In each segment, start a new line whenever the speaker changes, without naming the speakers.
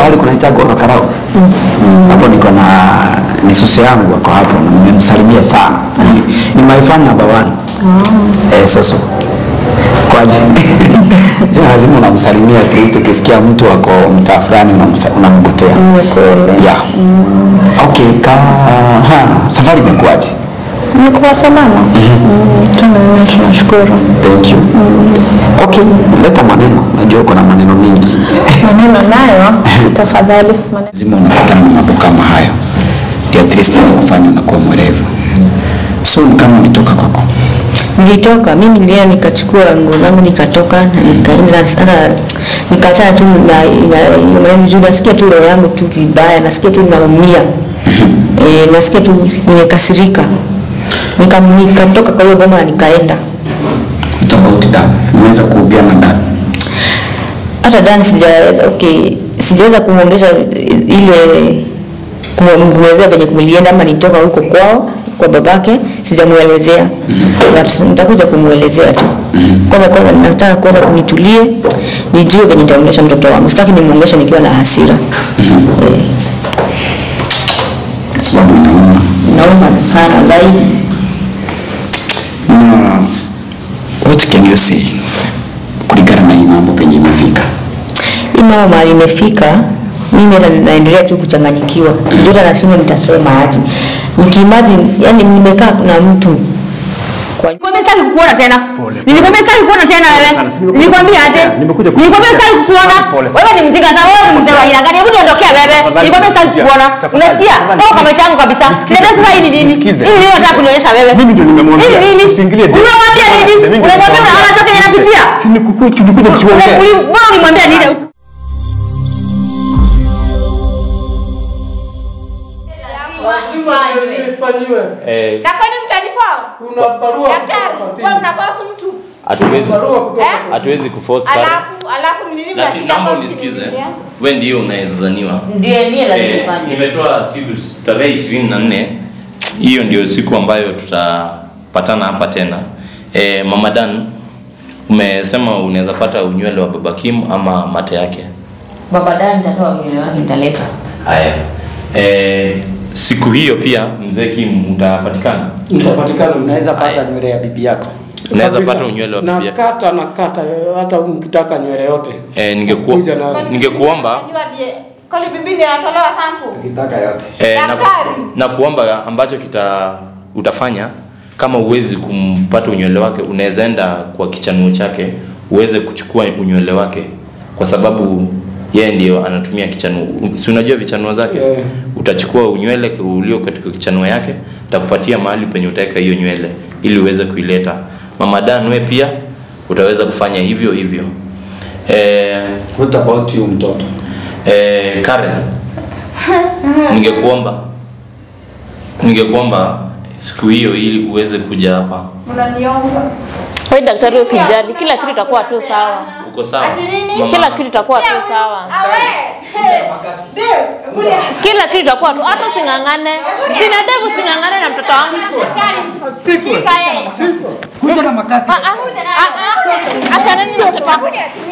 pahali kunaita Goro Karau hapo niko na ni susu yangu ako hapo na nimemsalimia sana ni, ni my fan number one eh, soso kwaje sio lazima unamsalimia at least ukisikia mtu ako mtaa fulani unamsa- unamgotea yeah okay ka ha, safari imekuwaje
Nikuwa salama. Mm, tuna- Tunashukuru.
thank you okay leta maneno najua uko na maneno mengi
Maneno nayo tafadhali. Maneno.
lazima unapatana na mambo kama hayo ndio at least kufanya unakuwa mwerevu so ni kama ulitoka kwako
nilitoka mimi nilienda nikachukua nguo zangu nikatoka na nikaenda sana nikaachana tu na na- hiyo maneno juu nasikia tu roho yangu tu vibaya nasikia tu naumia e, nasikia tu nimekasirika Nika- nikatoka kwa hiyo boma na nikaenda
tofauti da unaweza kuubiana ndani
hata Dan sijaweza okay, sijaweza kumwongesha ile kumwelezea venye kumlienda ama nitoka huko kwao kwa babake sijamuelezea but nitakuja kumwelezea tu kwanza kwanza nataka kwanza kunitulie nijue venye nitaongesha mtoto wangu sitaki nimwongeshe nikiwa na hasira Eh,
sababu inauma
nauma sana zaidi
na what can you say kulingana na hii mambo penye imefika
hii mama mahali imefika mimi hata naendelea tu kuchanganyikiwa ndio hata nashindwa nitasema aje nikiimagine yani nimekaa na mtu kwa
Nilikwambia sitaki kukuona tena. Nilikwambia sitaki kukuona tena wewe.
sana, si nimekuja
Nilikwambia aje?
kukutetea. Nimekuja
Nilikwambia
kukutetea.
sitaki kukuona.
Pole sana.
Wewe ni mjinga sana. Wewe ni mzee wa aina gani? Hebu niondokea wewe.
Tafadhali,
Nilikwambia sitaki
nisikize.
kukuona.
Tafadhali,
Unasikia?
tafadhali,
Toka kwa maisha yangu kabisa.
nisikize.
Sasa sasa hii ni nini?
Nisikize.
Hii nini unataka kunionyesha wewe?
Mimi ndio nimemwambia.
Hii ni nini?
Usiingilie date.
Unamwambia nini?
Mimi ndio
Unamwambia
nimemwambia.
unaona toka yanapitia?
Si nikuku- tulikuja tukiongea.
Mbona ulimwambia nini?
Eh,
Na kwani mtaniforce?
Kuna barua
Daktari,
kutoka
wewe
kotini.
unaforce mtu.
hatuwezi
Barua kutoka
Eh?
hatuwezi kuforce Karen.
Alafu alafu ni nini
Lakini
mnashika
naomba
kwa
unisikize,
mkiniambia?
we ndio unawezazaniwa.
Ndiye ndiye lazima
Eh,
ifanye.
nimetoa siku tarehe ishirini na nne hiyo ndio siku ambayo tutapatana hapa tena. Eh, Mama Dan, umesema unaweza pata unywele wa baba Kim ama mate yake.
Baba dani nitatoa nywele wake nitaleta.
Haya. Eh, siku hiyo pia mzee Kim utapatikana.
Utapatikana, unaweza pata
Haya.
nywele ya bibi yako.
Unaweza
Kabisa.
pata unywele wa bibi yako.
Nakata nakata, hata mkitaka nywele yote.
Eh, ningekuwa
Kuja na
ningekuomba
Unajua ndiye kwani bibi ndiye anatolewa sample?
ukitaka yote.
Eh, na,
Daktari.
na kuomba ambacho kita utafanya kama uwezi kumpata unywele wake unaweza enda kwa kichanuo chake uweze kuchukua unywele wake kwa sababu yeye ndio anatumia kichanuo si unajua vichanuo zake
Yeah.
utachukua unywele ulio katika kichanuo yake takupatia mahali penye utaweka hiyo nywele ili uweze kuileta mama Dan we pia utaweza kufanya hivyo hivyo eh,
What about you mtoto?
Eh, Karen, ningekuomba ningekuomba siku hiyo ili uweze kuja hapa.
Unaniomba.
Wewe daktari usijali, kila kitu itakuwa tu sawa.
Uko sawa?
Ati nini?
Mama-
Kila kitu itakuwa tu sawa.
Awe. Ndio. Kuja.
Kila kitu itakuwa tu, hata using'ang'ane. Sina devu using'ang'ane na mtoto wangu.
Daktari. Shika yeye.
Kuja na makasi.
Ah, ah, ah, ah. Achana nini na mtoto wangu.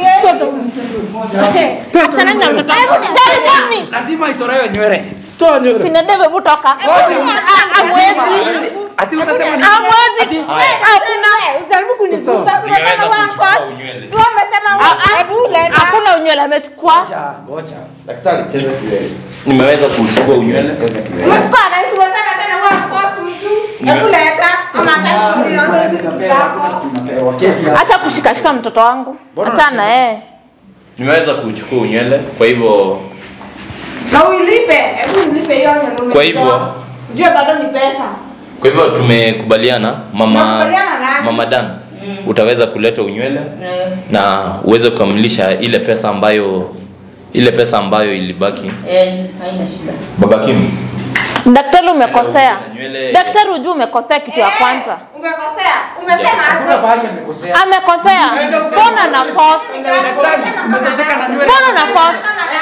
Achana nini na mtoto wangu. Jaribuni.
Lazima itolewe nywele. Toa nywele.
Sina devu, hebu toka. Ah, Hamwezi.
Ati unasema ni
Hamwezi. Hakuna.
Ujaribu kunigusa.
Ningeweza kuchukua unywele.
Sio umesema
Ah, ah.
hebu leta.
Hakuna unywele amechukua.
Ngoja, ngoja. Daktari cheza kiwewe.
Nimeweza kuchukua unywele.
Cheza kiwewe.
Umechukua na hizo unasema tena wewe force mtu. Hebu leta. Ama hata kuniondoa hizo vitu zako.
Tunapewa kesi.
Acha kushikashika mtoto wangu. Achana eh.
Nimeweza kuchukua unywele, kwa hivyo
Na uilipe. Hebu ulipe hiyo ndio
Kwa hivyo-
Jua bado ni pesa.
kwa hivyo tumekubaliana mama
Tumekubaliana nani?
mama Dan utaweza kuleta unywele na uweze kukamilisha ile pesa ambayo ile pesa ambayo ilibaki.
Eh, haina shida.
Baba Kim,
Daktari umekosea.
Nywele-
Daktari ujue umekosea kitu ya kwanza.
Umekosea. Umesema
Hakuna
aje?
pahali amekosea.
Amekosea. Mbona na pause?
Daktari, umetosheka na nywele.
Mbona na pause?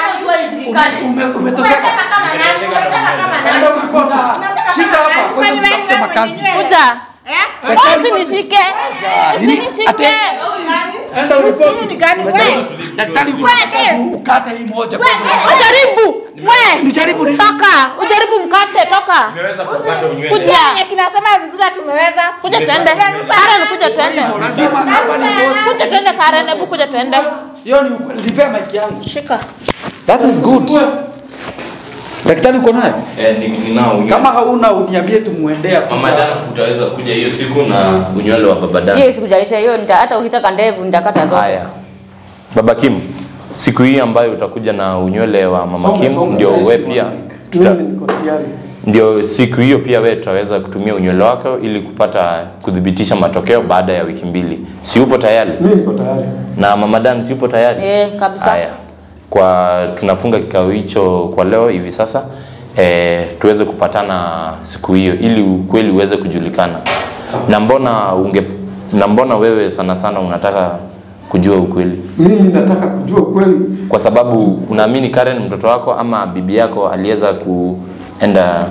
Ume- Umetosheka.
Umesema kama nani? Umesema kama nani?
Enda ulipota. Shika hapa, kwa sababu tutafute makazi.
Kuja.
Eh?
Usinishike. Usinishike.
Nani?
Enda uripoti.
Hii ni gani wewe?
Daktari uko
Wewe,
na ukate hii moja kwanza.
Ujaribu. We.
Nijaribu ni
Toka. Ujaribu mkate toka.
Nimeweza kupata unywele.
Kuja.
Yenye kinasema vizuri tumeweza.
Kuja tuende. Karen kuja tuende.
lazima hapa ni boss.
Kuja tuende Karen, hebu kuja tuende.
Hiyo ni ukweli. Nipea mic yangu.
Shika.
That is good. Daktari uko naye?
Eh, ni- ninao unywele.
Kama hauna uniambie tumuendea.
Mama Dan utaweza kuja hiyo siku na unywele wa baba Dan.
Hiyo sikujalisha hiyo, nita- hata ukitaka ndevu nitakata zote.
Haya. Baba Kim, siku hii ambayo utakuja na unywele wa mama
Songa,
Kim
songa,
ndio
yes,
we
you
pia
want mic.
tuta,
Mimi niko tayari.
ndio siku hiyo pia we tutaweza kutumia unywele wako ili kupata kudhibitisha matokeo baada ya wiki mbili. Si upo tayari?
Mimi niko tayari.
Na mama Dan si upo tayari?
Eh, kabisa.
Haya. Kwa tunafunga kikao hicho kwa leo hivi sasa. E, tuweze kupatana siku hiyo ili ukweli uweze kujulikana. Na mbona unge na mbona wewe sana sana unataka kujua ukweli?
Mimi nataka kujua ukweli.
Kwa sababu unaamini Karen mtoto wako ama bibi yako aliweza kuenda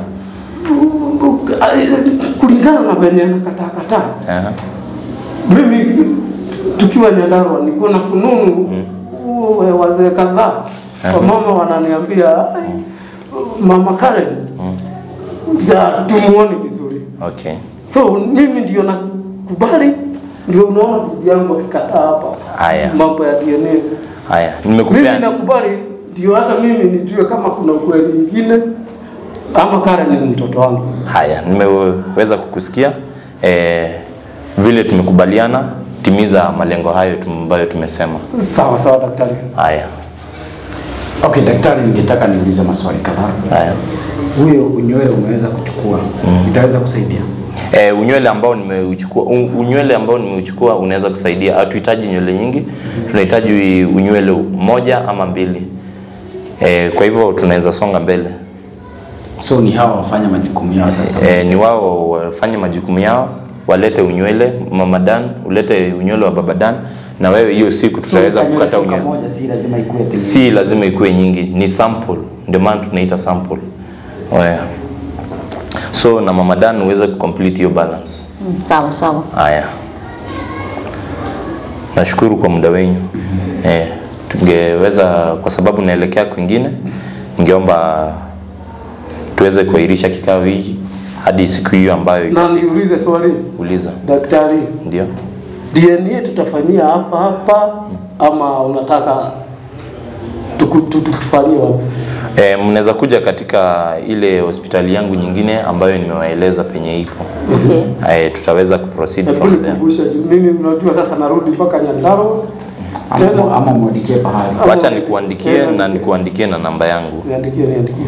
Kulingana na venye nakataa kataa.
Aha.
Mimi tukiwa Nyandarua niko na fununu mm. wazee kadhaa wamama wananiambia "Ai, mama Karen za tumuone vizuri,
Okay.
so mimi ndio nakubali, ndio unaona bibi yangu akikataa hapa
Haya.
mambo ya DNA.
Haya,
Mimi
nimekupea
nakubali, ndio hata mimi nijue kama kuna ukweli mwingine ama Karen ni mtoto wangu.
Haya, nimeweza kukusikia e, vile tumekubaliana, timiza malengo hayo tum- ambayo tumesema.
Sawa sawa, daktari.
Haya,
Okay, daktari, ningetaka niulize maswali kadhaa.
haya.
Huyo unywele umeweza kuchukua, itaweza kusaidia?
E, unywele ambao nimeuchukua un- unywele ambao nimeuchukua unaweza kusaidia. Hatuhitaji nywele nyingi, tunahitaji unywele moja ama mbili. E, kwa hivyo tunaweza songa mbele.
So ni hawa wafanya majukumu yao sasa.
E, ni wao wafanye majukumu yao, walete unywele mama Dan, ulete unywele wa baba Dan, na wewe hiyo siku tutaweza
So,
kukata
toka
unywele.
moja si lazima ikuwe ati-
Si lazima ikuwe nyingi, ni sample, ndio maana tunaita sample. Oya. So na mama Dan uweze kucomplete hiyo balance.
Mm, Sawa sawa.
Haya, nashukuru kwa muda wenyu. Eh, tungeweza kwa sababu naelekea kwingine, ningeomba tuweze kuahirisha kikao hiki hadi siku hiyo ambayo
Na niulize swali
uliza.
daktari,
Ndio.
DNA tutafanyia hapa hapa ama unataka tuku- tu- tufanyie wapi?
E, mnaweza kuja katika ile hospitali yangu nyingine ambayo nimewaeleza penye iko.
Okay.
E, tutaweza kuproceed
Hebu
from there.
nikumbushe juu mimi unajua sasa narudi mpaka Nyandarua tena.
ama, ama mwandikie pahali.
Wacha nikuandikie na nikuandikie na namba yangu.
Niandikie, niandikie.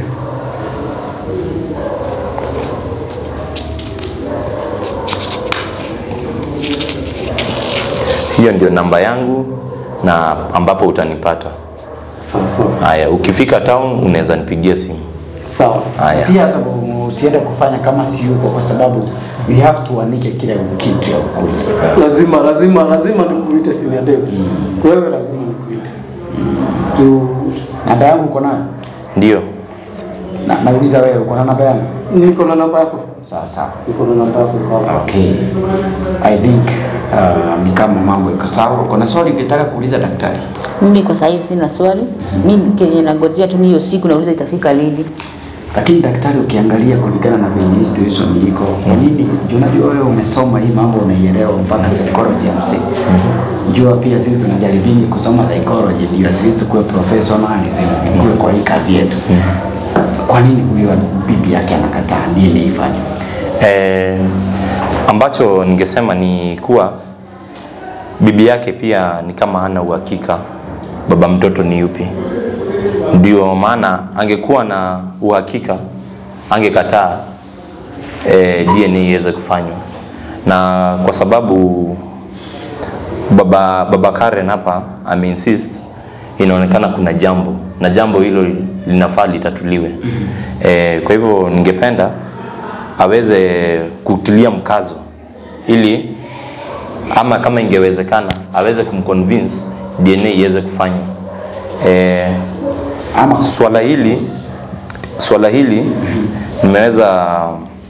Hiyo ndio namba yangu na ambapo utanipata.
Sawa sawa.
Haya, ukifika town unaweza nipigia simu.
Sawa.
Haya.
Pia hata usiende kufanya kama si yuko, kwa sababu we have to uandike kile kitu ya ukweli.
Lazima lazima lazima nikuite senior Dave. Wewe lazima nikuite. Juu
Namba yangu uko nayo?
Ndio.
Na, nauliza wewe uko na namba yangu?
niko na namba yako.
Sawa sawa.
Niko na namba yako iko hapa.
Okay. I think uh, ni kama mambo iko sawa. Uko na swali ungetaka kuuliza daktari?
Mimi kwa sasa sina swali. Mimi kenye nangojea tu ni hiyo siku nauliza itafika lini.
Lakini daktari, ukiangalia kulingana na venye hii situation iko, kwa nini? Juu unajua wewe umesoma hii mambo unaielewa mpaka psychology ya msingi. Jua pia sisi tunajaribini kusoma psychology ndio at least kuwe professionalism kuwe kwa hii kazi yetu. Kwa nini huyo bibi yake anakataa DNA ifanye?
Eh, ambacho ningesema ni kuwa bibi yake pia ni kama hana uhakika baba mtoto ni yupi. Ndio maana angekuwa na uhakika angekataa eh, DNA iweze kufanywa, na kwa sababu baba, baba Karen hapa ameinsist, inaonekana kuna jambo na jambo hilo linafaa litatuliwe. Eh, kwa hivyo ningependa aweze kutilia mkazo ili ama kama ingewezekana aweze kumconvince DNA iweze kufanywa. Eh,
Ama
swala hili swala hili nimeweza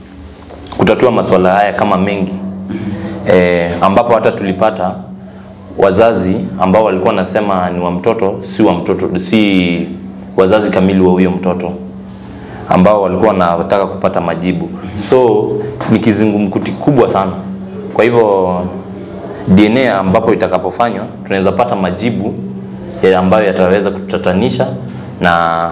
kutatua masuala haya kama mengi eh, ambapo hata tulipata wazazi ambao walikuwa wanasema ni wa mtoto si wa mtoto si wazazi kamili wa huyo mtoto ambao walikuwa wanataka kupata majibu so ni kizungumkuti kubwa sana kwa hivyo DNA ambapo itakapofanywa tunaweza pata majibu ya ambayo yataweza kutatanisha na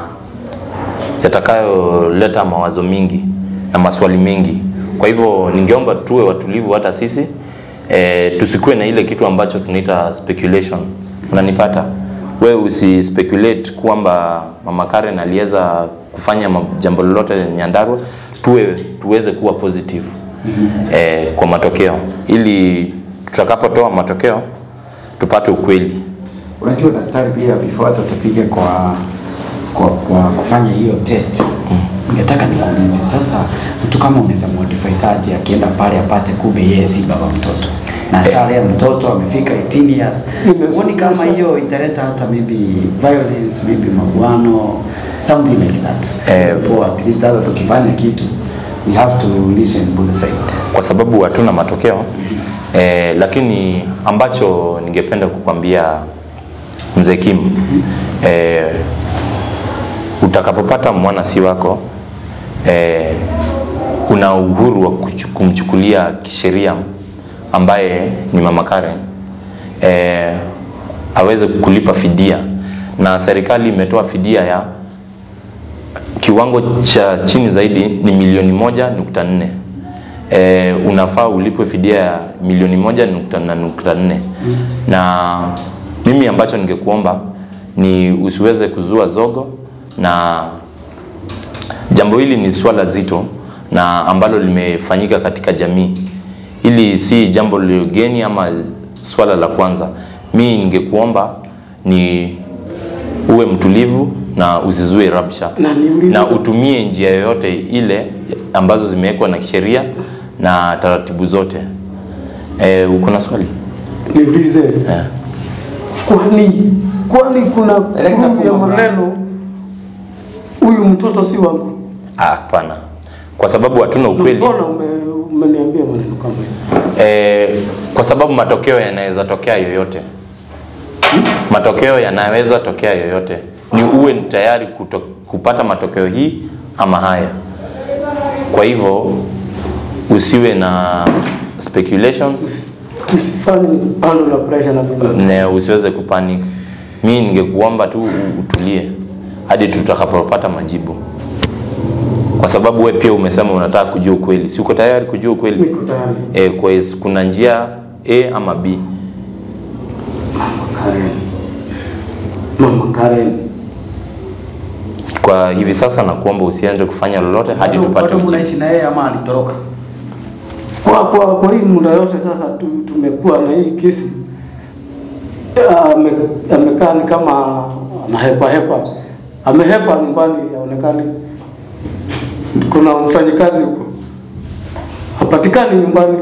yatakayoleta mawazo mingi na maswali mengi. Kwa hivyo ningeomba tuwe watulivu hata sisi e, tusikuwe na ile kitu ambacho tunaita speculation. Unanipata? Wewe usi speculate kwamba Mama Karen aliweza kufanya ma- jambo lolote Nyandarua, tuwe tuweze kuwa positive e, kwa matokeo ili tutakapotoa matokeo tupate ukweli.
Unajua daktari, pia before hata tufike kwa, kwa, kwa kufanya hiyo test ningetaka nikuulize sasa, mtu kama unaweza modify saje akienda pale apate kumbe yeye si baba mtoto na ashalea mtoto amefika 18 years,
Yes,
huoni kama
yes.
hiyo italeta hata maybe violence, maybe maguano something like that?
Eh,
Poa, at least hata tukifanya kitu we have to listen both side.
kwa sababu hatuna matokeo eh, lakini ambacho ningependa kukwambia mzee Kim eh, utakapopata mwana si wako eh, una uhuru wa kuchu- kumchukulia kisheria ambaye ni mama Karen eh, aweze kulipa fidia na serikali imetoa fidia ya kiwango cha chini zaidi ni milioni moja nukta nne e, unafaa ulipwe fidia ya milioni moja nukta, na nukta nne na mimi ambacho ningekuomba ni usiweze kuzua zogo na jambo hili ni swala zito na ambalo limefanyika katika jamii hili si jambo ligeni ama swala la kwanza mi ningekuomba ni uwe mtulivu na usizue rabsha
Na niulize-
na utumie njia yoyote ile ambazo zimewekwa na kisheria na taratibu zote e, uko na swali
niulize
Eh.
kwani kwani kuna
Director
proof ya
Funga
maneno huyu mtoto si wangu
Ah, hapana kwa sababu hatuna ukweli
mbona ume- umeniambia maneno kama hiyo
e, kwa sababu matokeo yanaweza tokea yoyote matokeo yanaweza tokea yoyote ni uwe tayari kuto, kupata matokeo hii ama haya kwa hivyo usiwe na speculations
usifanye bando la pressure na mimi
na usiweze kupanic mi ningekuomba tu u- utulie hadi tutakapopata majibu kwa sababu we pia umesema unataka kujua ukweli si uko tayari kujua ukweli
niko tayari
e, kwa hiyo kuna njia a ama b
Karen mama Karen
kwa hivi sasa nakuomba usianze kufanya lolote hadi
Bado-
tupate
bado
ujibu
mnaishi na yeye ama alitoroka?
kwa kwa kwa hii muda yote sasa tu, tumekuwa na hii kesi ame, amekaa ni kama anahepa hepa amehepa nyumbani aonekani kuna mfanyikazi huko hapatikani nyumbani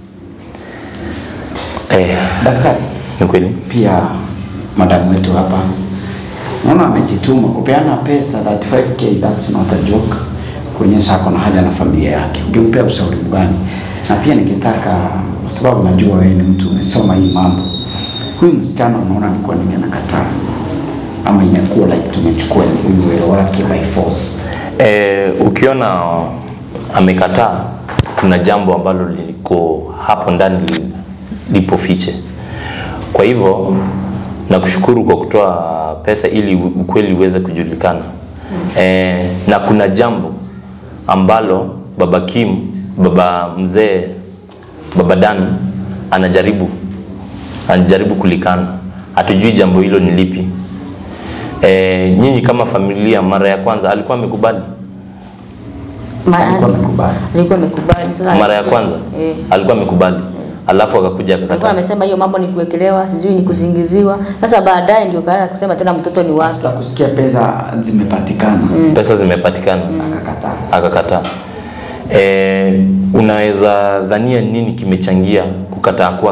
eh,
Daktari,
ni kweli
pia madamu wetu hapa naona amejituma kupeana pesa 35k, that's not a joke, kuonyesha ako na haja na familia yake. Ungempea ushauri gani? Na pia ningetaka, kwa sababu najua wewe ni mtu umesoma hii mambo, huyu msichana unaona ni kwa nini anakataa, ama inakuwa like tumechukua huyu wero wake by force?
E, ukiona amekataa, kuna jambo ambalo liko hapo ndani li- lipo fiche. Kwa hivyo nakushukuru kwa kutoa pesa ili u- ukweli uweze kujulikana. E, na kuna jambo ambalo baba Kim, baba mzee, baba Dan anajaribu anajaribu kulikana. Hatujui jambo hilo ni lipi. E, nyinyi kama familia, mara ya kwanza alikuwa amekubali
Ma-
Alikuwa amekubali.
alikuwa amekubali sasa
mara ya kwanza
eh.
alikuwa amekubali alafu akakuja
alikuwa
akakataa
amesema hiyo mambo ni kuwekelewa sijui ni kusingiziwa sasa baadaye ndio kaanza kusema tena mtoto ni wake
After kusikia pesa zimepatikana
pesa zimepatikana
akakataa.
akakataa e, unaweza dhania nini kimechangia kukataa kwake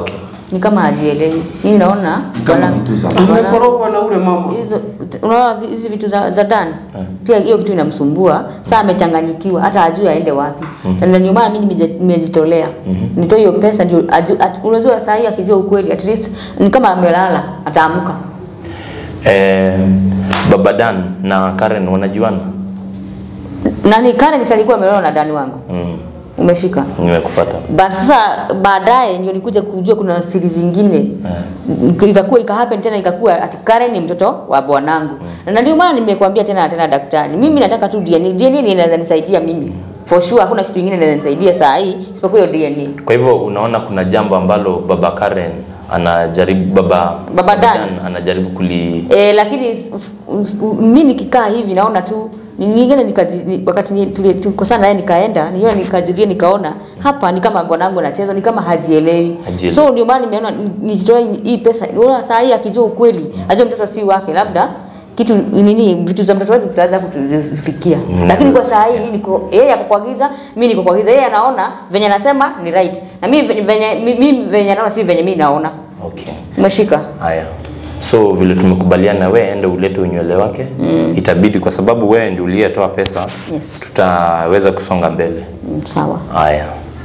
ni kama hazielewi. Mimi naona
Kama
wana-
vitu za-
wana-
Amekorogwa na ule mama.
hizo unaona vi- hizi vitu za, za Dan pia hiyo kitu inamsumbua saa amechanganyikiwa hata ajui aende wapi na ndio maana mimi nimeje- nimejitolea nitoe hiyo pesa ndio aju- at- unajua saa hii akijua ukweli at least ni kama amelala ataamka
Eh, Baba Dan na Karen wanajuana?
nani Karen si alikuwa amelala na Dan wangu
Mm,
umeshika
nimekupata.
but sasa baadaye ndio nikuja kujua kuna siri zingine yeah. ikakuwa ikahappen tena ikakuwa ati Karen ni mtoto wa bwanangu mm. na ndio maana nimekwambia tena na tena daktari mimi nataka tu DNA DNA ni inaweza nisaidia mimi for sure hakuna kitu kingine inaweza nisaidia saa hii isipokuwa hiyo DNA
Kwa hivyo unaona kuna jambo ambalo baba Karen anajaribu baba
Baba Dan.
anajaribu kuli
E, lakini s- f- s- mi nikikaa hivi naona tu ni- ningine nikaji, ni, wakati ni- tuli- tulikosana naye nikaenda niona nikajiria nikaona hapa ni kama bwanangu anacheza ni kama hajielewi
Hajielewi.
so ndio maana nimeona ni- nijitoe hii pesa unaona saa hii akijua ukweli ajue mtoto si wake labda kitu nini vitu za mtoto wetu tutaweza kutufikia lakini kwa saa hii niko yeye ako kwa giza mimi niko kwa giza yeye anaona venye anasema ni right na mimi venye venye mimi venye anaona si venye mimi naona
okay.
umeshika
Haya, so vile tumekubaliana, we ende ulete unywele wake mm. Itabidi kwa sababu wewe ndio uliyetoa pesa
Yes.
tutaweza kusonga mbele.
Mm, sawa
Haya,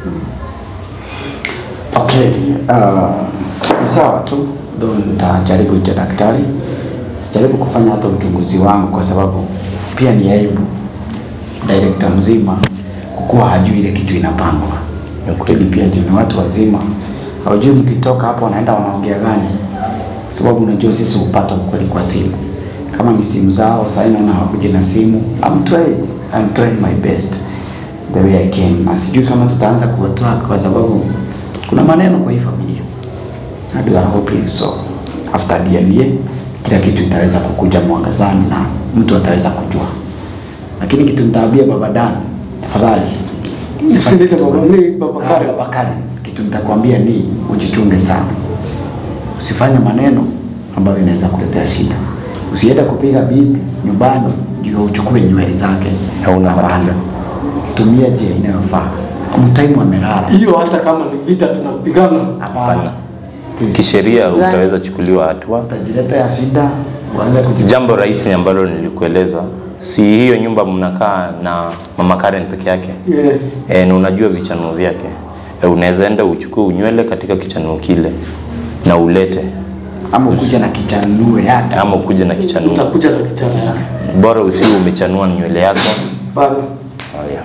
Okay, uh, ni sawa tu, though nitajaribu ita daktari, jaribu kufanya hata uchunguzi wangu, kwa sababu pia ni aibu director mzima kukuwa hajui ile kitu inapangwa. Lakini pia juu ni watu wazima, hawajui mkitoka hapo wanaenda wanaongea gani, sababu unajua sisi hupata ukweli kwa simu. Kama ni simu zao, sasa naona hawakuja na simu. I'm trying, I'm trying my best the way I can. Na sijui kama tutaanza kuwatoa kwa sababu kuna maneno kwa hii familia. And we are hoping so. After DNA kila kitu itaweza kukuja mwangazani na mtu ataweza kujua. Lakini kitu nitaambia baba Dan, tafadhali
Usiniite baba, ni baba
Ah,
Karen.
baba Karen, kitu nitakwambia ni ujichunge sana, usifanye maneno ambayo inaweza kuletea shida. Usiende kupiga bibi nyumbani ndio uchukue nywele zake.
Hauna
Hapana.
matunda.
Tumia njia inayofaa. Mtaimu amelala.
Hiyo hata kama ni vita tunapigana.
Hapana. Please.
kisheria utaweza chukuliwa hatua.
Utajiletea shida, uanze kuji
Jambo rahisi ambalo nilikueleza, si hiyo nyumba mnakaa na mama Karen peke yake
Yeah.
e, na unajua vichanuo vyake e, unaweza enda uchukue unywele katika kichanuo kile na ulete
ama ukuja na kichanue yake.
ama ukuje na kichanuo,
Utakuja na kichana yake.
bora usiwe umechanua nywele yako.
Bana.
Haya.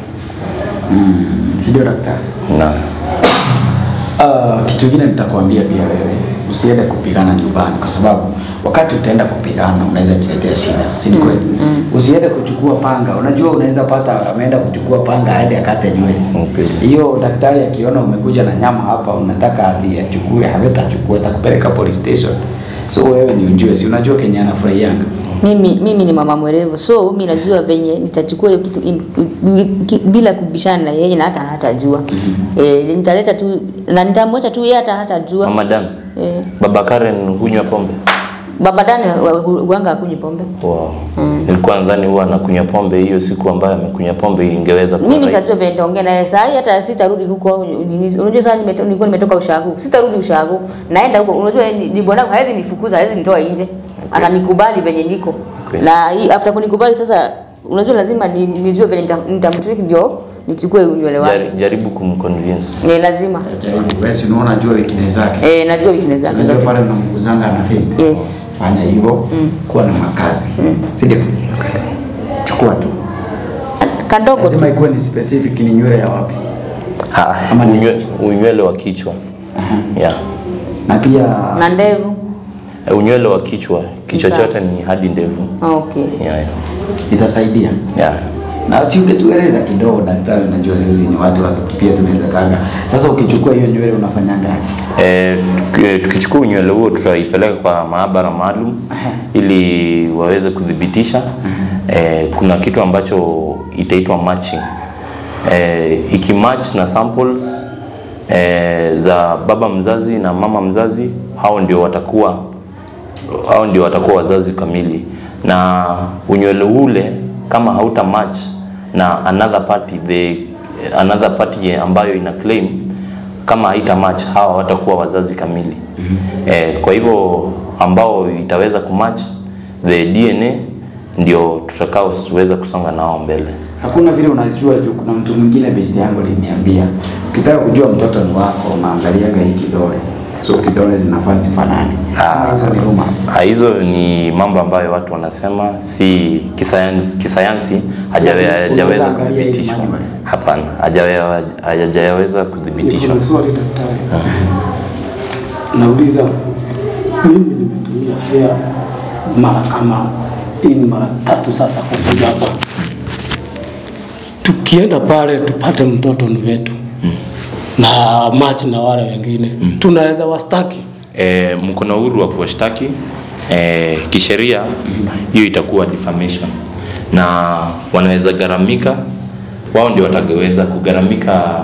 Si ndio daktari?
Na
Uh, kitu kingine nitakwambia pia wewe usiende kupigana nyumbani, kwa sababu wakati utaenda kupigana unaweza jiletea shida, si ni kweli? Usiende kuchukua panga. Unajua unaweza pata ameenda kuchukua panga aende akate nywele.
Kweli.
Hiyo daktari akiona umekuja na nyama hapa, unataka ati achukue, hawetachukua, atakupeleka police station. So wewe ni ujue, si unajua Kenya anafurahianga.
mimi, mimi ni mama mwerevu so mi najua venye nitachukua hiyo kitu in, in, ki- bila kubishana na yeye na hata hatajua eh, nitaleta tu na nitamwacha tu yeye hata hatajua
mama Dan,
eh,
baba Karen hunywa pombe?
baba dani uanga akunywi pombe
Wow. Nilikuwa nadhani huwa anakunywa pombe, hiyo siku ambayo amekunywa pombe ingeweza kuwa
mimi
rahisi.
nitajua venye nitaongea naye saa hii hata sitarudi huko nini- unajua saa nimeto- nilikuwa nimetoka ushago sitarudi ushago naenda huko unajua ni, ni bwanangu hawezi nifukuza hawezi nitoa nje atanikubali venye niko
Kweli.
na hii after kunikubali sasa unajua lazima ni- nijue venye nita- nitamtrick ndio nichukue unywele wake
Jari, jaribu kumconvince.
ni lazima
Jaribu, wewe si unaona jua weakness zake.
eh, najua weakness zake
Unajua
zote
pale unamguzanga na faint.
Yes.
Fanya hivyo, kuwa na makazi. Si ndio? Chukua tu.
kadogo tu
Lazima ikuwe ni specific ni nywele ya wapi.
Ah,
Ama ni-
unywe- unywele wa kichwa yeah.
Na pia
na ndevu
Eh, Unywele wa kichwa, kichwa
Sawa.
chote ni hadi ndevu.
Ah, okay
Yeah, yeah.
itasaidia.
Yeah.
Na si ungetueleza kidogo daktari, unajua sisi ni watu wa pia tunaweza kanga. Sasa ukichukua hiyo nywele unafanyangaje?
Eh, tuki- eh, tukichukua unywele huo tutaipeleka kwa maabara maalum ili waweze kudhibitisha. Eh, kuna kitu ambacho itaitwa matching. Eh, ikimatch na samples eh, za baba mzazi na mama mzazi, hao ndio watakuwa hao ndio watakuwa wazazi kamili, na unywele ule kama hauta match na another party the another party ambayo ina claim kama haita match hawa watakuwa wazazi kamili eh, kwa hivyo ambao itaweza kumatch the DNA ndio tutakaoweza kusonga nao mbele.
Hakuna vile unajua juu kuna mtu mwingine besti yangu aliniambia ukitaka kujua mtoto ni wako unaangaliaga hii kidole. So kidole zinafaa zifanane.
Ah.
Hizo ni rumors.
Ah, hizo ni mambo ambayo watu wanasema, si kisayansi, kisayansi hajawe- hajaweza
Unaweza angalia hii
kuthibitishwa.
manual.
Hapana, hajawe- hajaweza
Niko
kuthibitishwa.
na swali daktari. Nauliza, mimi nimetumia fea mara kama hii ni mara tatu sasa kukuja hapa. Tukienda pale tupate mtoto ni wetu na machi na wale wengine tunaweza wastaki.
E, mko na uhuru wa kuwashtaki e, kisheria, hiyo itakuwa defamation na wanaweza gharamika, wao ndio wataweza kugharamika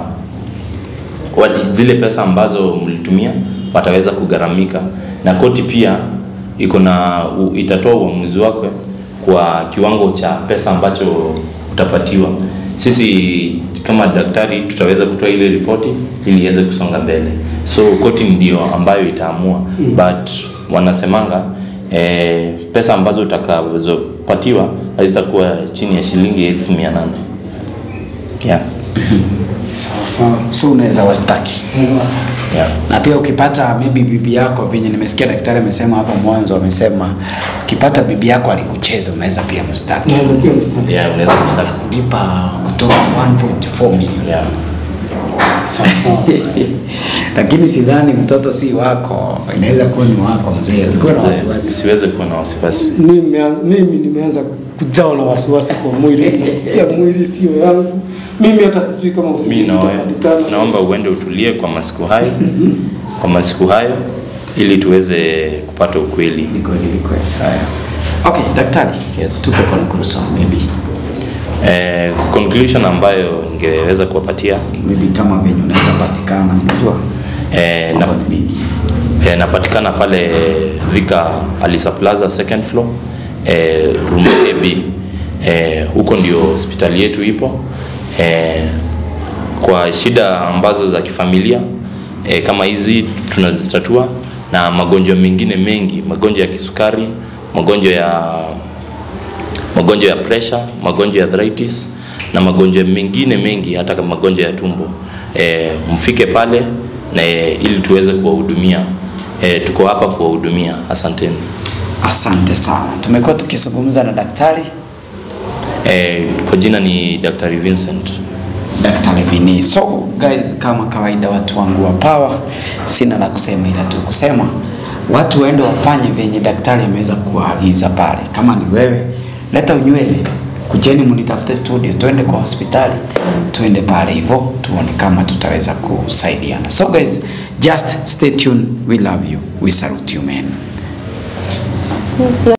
wali, zile pesa ambazo mlitumia wataweza kugharamika, na koti pia iko na u- itatoa uamuzi wake kwa kiwango cha pesa ambacho utapatiwa. Sisi kama daktari tutaweza kutoa ile ripoti ili iweze kusonga mbele, so koti ndio ambayo itaamua mm. but wanasemanga eh, pesa ambazo utakazopatiwa hazitakuwa chini ya shilingi elfu mia nane yeah.
Sawa sawa.
So unaweza wastaki.
Naweza wastaki.
yeah.
Na pia ukipata maybe bibi yako venye nimesikia daktari amesema hapo mwanzo amesema ukipata bibi yako alikucheza unaweza pia mstaki.
Naweza pia mstaki.
yeah, unaweza kushtaki
Kulipa kutoka 1.4 milioni.
yeah.
Sawa sawa.
Lakini sidhani mtoto si wako, inaweza kuwa ni wako mzee. Usikuwe na wasiwasi.
Usiweze kuwa na wasiwasi.
Mimi nimeanza- mimi nimeanza kujawa na wasiwasi kwa mwili, nasikia mwili sio yangu. Mimi hata sijui kama
Mi
usingizi
na
utapatikana.
naomba uende utulie kwa masiku hayo kwa masiku hayo ili tuweze kupata ukweli.
Ni kweli, ni kweli. Okay, daktari.
Yes.
Tupe conclusion maybe.
Eh, conclusion ambayo ningeweza kuwapatia
Maybe kama venye unaweza patikana, unajua?
eh, na,
Mambo ni mingi.
eh, napatikana pale Thika Alisa Plaza second floor eh, room AB eh, huko ndio hospitali yetu ipo eh, kwa shida ambazo za kifamilia eh, kama hizi tunazitatua na magonjwa mengine mengi, magonjwa ya kisukari, magonjwa ya magonjwa ya pressure, magonjwa ya arthritis na magonjwa mengine mengi, hata kama magonjwa ya tumbo e, mfike pale na e, ili tuweze kuwahudumia. E, tuko hapa kuwahudumia. Asanteni.
Asante sana. Tumekuwa tukizungumza na daktari
E, kwa jina ni Daktari Vincent.
Daktari Vini. So guys, kama kawaida, watu wangu wa power, sina la kusema ila tu kusema watu waende wafanye venye daktari ameweza kuwaagiza pale. Kama ni wewe, leta unywele, kujeni mnitafute studio, tuende kwa hospitali, tuende pale hivyo, tuone kama tutaweza kusaidiana. So guys, just stay tuned. We love you. We salute you man.
Ya